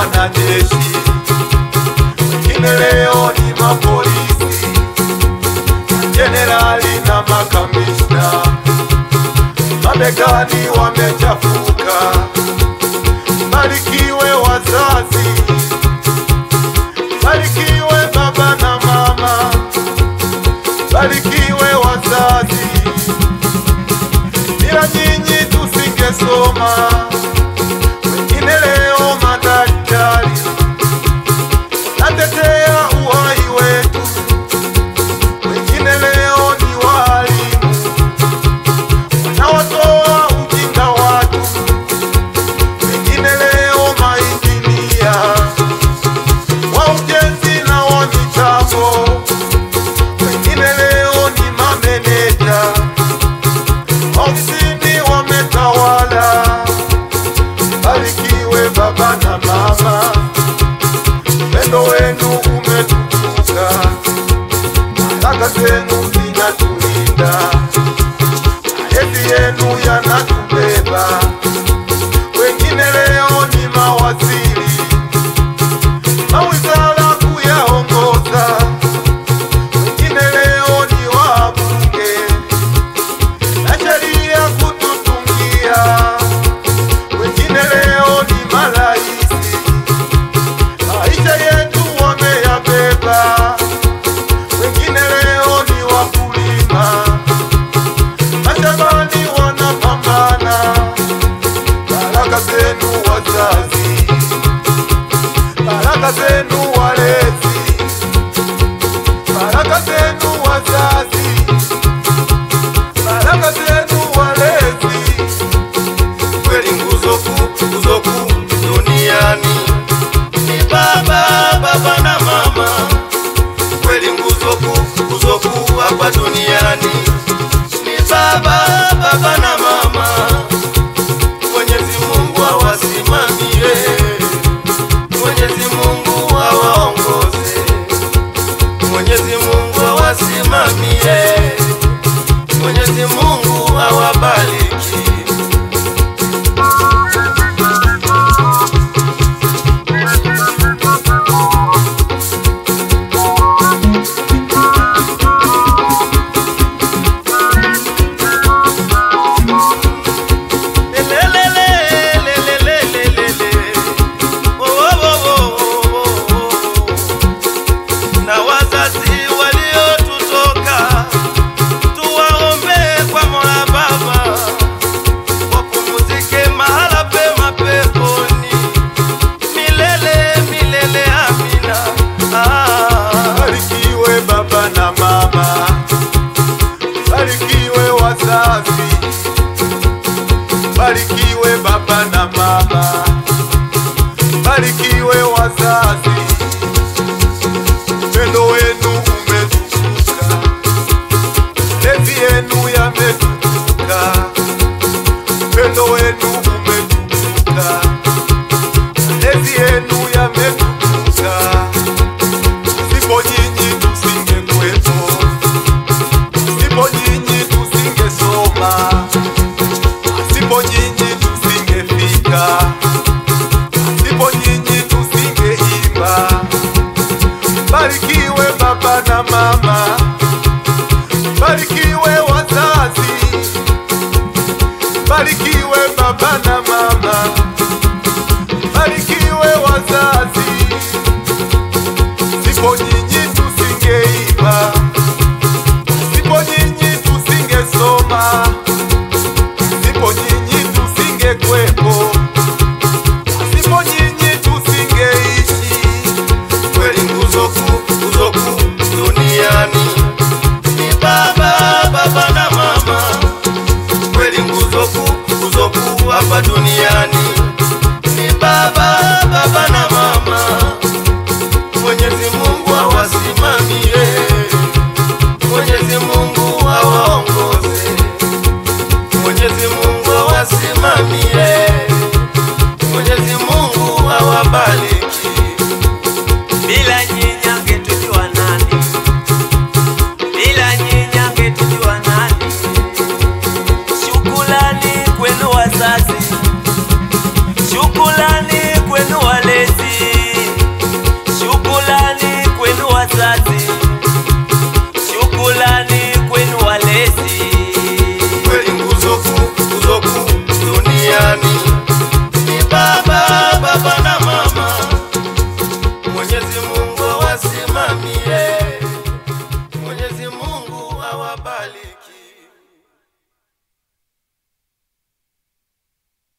wanajeshi, wengine leo ni mapolisi, jenerali na makamishna, mabegani wamechafuka. Barikiwe wazazi, barikiwe baba na mama, barikiwe wazazi, bila nyinyi tusingesoma. Wengine leo madaktari, natetea uhai wetu. Wengine leo ni walimu, wanaotoa ujinga watu. Wengine leo mainjinia wa ujenzi na wa mitambo. Wengine leo ni mameneja, ofisini wametawala. Barikiwe baba na mama, upendo wenu umetukuka, baraka zenu zinatulinda, mapenzi yenu yanatubeba. Wengine leo ni mawaziri, mawizara kuyaongoza. Wengine leo ni wabunge, na sheria kututungia wengine leo ni maraisi, maisha yetu wameyabeba. Wengine leo ni wakulima, mashambani wanapambana. Baraka zenu wazazi, baraka zenu walezi, baraka zenu wazazi, baraka zenu walezi kweli nguzo kuu, nguzo kuu duniani ni baba, baba na mama. Kweli nguzo kuu, nguzo kuu hapa duniani ni baba, baba na mama. Mwenyezi Mungu awasimamie, Mwenyezi Mungu awaongoze, Mwenyezi Mungu awasimamie, Mwenyezi Mungu awabariki. na wazazi waliotutoka tuwaombe kwa Mola Baba wapumzike mahala pema peponi milele milele, amina. Ah. Barikiwe baba na mama, barikiwe wazazi, barikiwe baba na mama, barikiwe wazazi. Upendo wenu umetukuka, lezi yenu yametukuka. Upendo wenu umetukuka, lezi yenu yametukuka. Sipo nyinyi tusingekuwepo, sipo nyinyi tusingesoma, sipo nyinyi tusingefika, sipo nyinyi tusingeimba. Barikiwe baba na mama, barikiwe wazazi, barikiwe baba na mama, barikiwe wazazi. Sipo nyinyi tusingeimba, sipo nyinyi tusingesoma, sipo nyinyi tusingekwepo, sipo nyinyi tusingeishi. kweli nguzo kuu, nguzo kuu duniani ni baba, baba na mama. Kweli nguzo kuu, nguzo kuu hapa duniani ni baba, baba na mama. Mwenyezi Mungu awasimamie